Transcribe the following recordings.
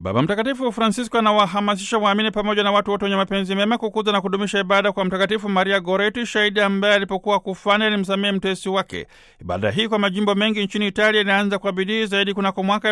Baba Mtakatifu Francisco anawahamasisha waamini pamoja na watu wote wenye mapenzi mema kukuza na kudumisha ibada kwa Mtakatifu Maria Goretti, shahidi ambaye alipokuwa kufani alimsamehe mtesi wake. Ibada hii kwa majimbo mengi nchini Italia ilianza kwa bidii zaidi kunako mwaka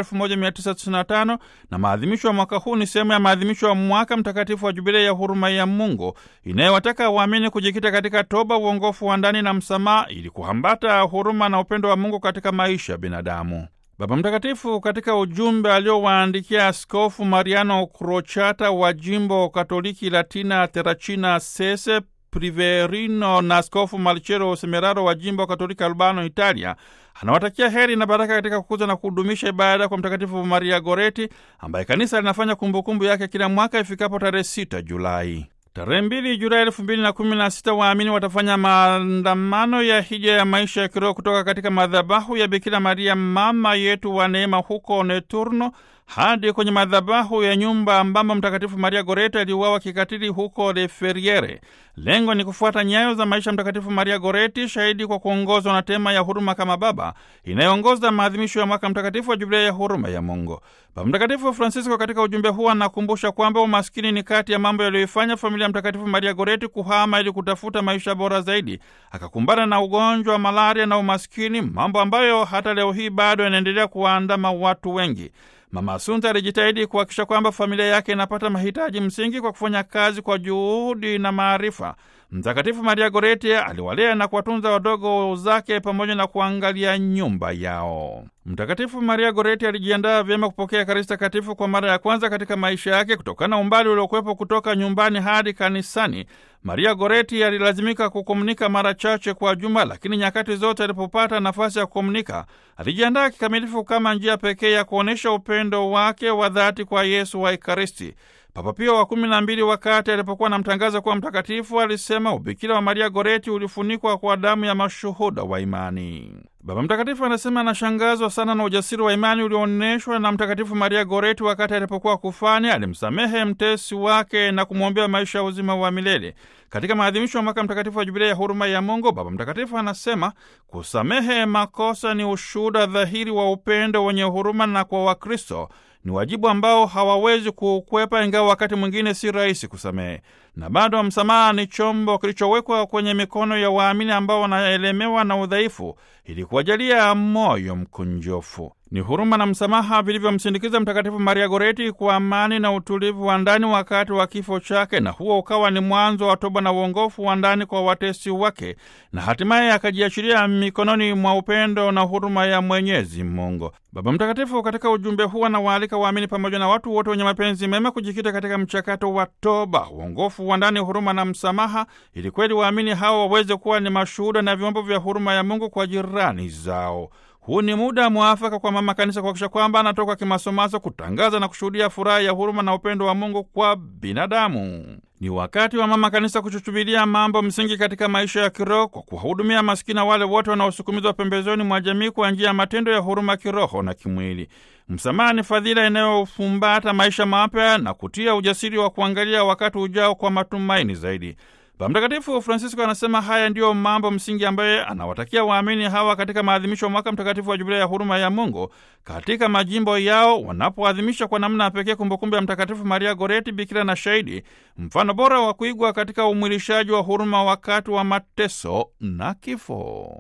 1995 na maadhimisho ya mwaka huu ni sehemu ya maadhimisho ya mwaka mtakatifu wa Jubilei ya huruma ya Mungu inayowataka waamini kujikita katika toba, uongofu wa ndani na msamaha ili kuhambata huruma na upendo wa Mungu katika maisha ya binadamu. Baba Mtakatifu katika ujumbe aliowaandikia Askofu Mariano Krochata wa jimbo Katoliki Latina Terracina Sese Priverino na Askofu Marcello Semeraro wa jimbo Katoliki Albano, Italia, anawatakia heri na baraka katika kukuza na kudumisha ibada kwa Mtakatifu Maria Goretti ambaye kanisa linafanya kumbukumbu yake kila mwaka ifikapo tarehe 6 Julai. Tarehe mbili Julai elfu mbili na kumi na sita waamini watafanya maandamano ya hija ya maisha ya kiroho kutoka katika madhabahu ya Bikira Maria mama yetu wa neema huko Neturno hadi kwenye madhabahu ya nyumba ambamo Mtakatifu Maria Goretti aliuawa kikatili huko Le Ferriere. Lengo ni kufuata nyayo za maisha Mtakatifu Maria Goretti, shahidi kwa kuongozwa na tema ya huruma kama Baba inayoongoza maadhimisho ya mwaka mtakatifu wa Jubilei ya huruma ya Mungu. Baba Mtakatifu Francisco katika ujumbe huu anakumbusha kwamba umaskini ni kati ya mambo yaliyoifanya familia Mtakatifu Maria Goretti kuhama ili kutafuta maisha bora zaidi. Akakumbana na ugonjwa wa malaria na umaskini, mambo ambayo hata leo hii bado yanaendelea kuwaandama watu wengi. Mama Asunta alijitahidi kuhakikisha kwamba familia yake inapata mahitaji msingi kwa kufanya kazi kwa juhudi na maarifa. Mtakatifu Maria Goretti aliwalea na kuwatunza wadogo zake pamoja na kuangalia nyumba yao. Mtakatifu Maria Goretti alijiandaa vyema kupokea Ekaristi Takatifu kwa mara ya kwanza katika maisha yake. Kutokana na umbali uliokuwepo kutoka nyumbani hadi kanisani, Maria Goretti alilazimika kukomunika mara chache kwa juma, lakini nyakati zote alipopata nafasi ya kukomunika, alijiandaa kikamilifu kama njia pekee ya kuonyesha upendo wake wa dhati kwa Yesu wa Ekaristi. Papa Pio wa kumi na mbili wakati alipokuwa anamtangaza kuwa mtakatifu alisema ubikira wa Maria Goretti ulifunikwa kwa damu ya mashuhuda wa imani. Baba Mtakatifu anasema anashangazwa sana na ujasiri wa imani ulioonyeshwa na Mtakatifu Maria Goretti wakati alipokuwa kufani. Alimsamehe mtesi wake na kumwombea maisha ya uzima wa milele. Katika maadhimisho ya mwaka mtakatifu wa Jubilei ya huruma ya Mungu, Baba Mtakatifu anasema kusamehe makosa ni ushuhuda dhahiri wa upendo wenye huruma, na kwa Wakristo ni wajibu ambao hawawezi kuukwepa, ingawa wakati mwingine si rahisi kusamehe. Na bado msamaha ni chombo kilichowekwa kwenye mikono ya waamini ambao wanaelemewa na udhaifu, ili kuwajalia moyo mkunjofu. Ni huruma na msamaha vilivyomsindikiza Mtakatifu Maria Goretti kwa amani na utulivu wa ndani wakati wa kifo chake, na huo ukawa ni mwanzo wa toba na uongofu wa ndani kwa watesi wake, na hatimaye akajiachilia mikononi mwa upendo na huruma ya Mwenyezi Mungu. Baba Mtakatifu katika ujumbe huu anawaalika waamini pamoja na watu wote wenye mapenzi mema kujikita katika mchakato wa toba, uongofu wa ndani, huruma na msamaha, ili kweli waamini hao waweze kuwa ni mashuhuda na vyombo vya huruma ya Mungu kwa jirani zao. Huu ni muda mwafaka kwa mama kanisa kuhakikisha kwamba anatoka kimasomaso kutangaza na kushuhudia furaha ya huruma na upendo wa Mungu kwa binadamu. Ni wakati wa mama kanisa kuchuchubilia mambo msingi katika maisha ya kiroho kwa kuwahudumia masikina wale wote wanaosukumizwa pembezoni mwa jamii kwa njia ya matendo ya huruma kiroho na kimwili. Msamaha ni fadhila inayofumbata maisha mapya na kutia ujasiri wa kuangalia wakati ujao kwa matumaini zaidi. Baba Mtakatifu Francisco anasema haya ndiyo mambo msingi ambaye anawatakia waamini hawa katika maadhimisho ya mwaka mtakatifu wa Jubilei ya huruma ya Mungu katika majimbo yao, wanapoadhimisha kwa namna ya pekee kumbukumbu ya Mtakatifu Maria Goretti, bikira na shahidi, mfano bora wa kuigwa katika umwilishaji wa huruma wakati wa mateso na kifo.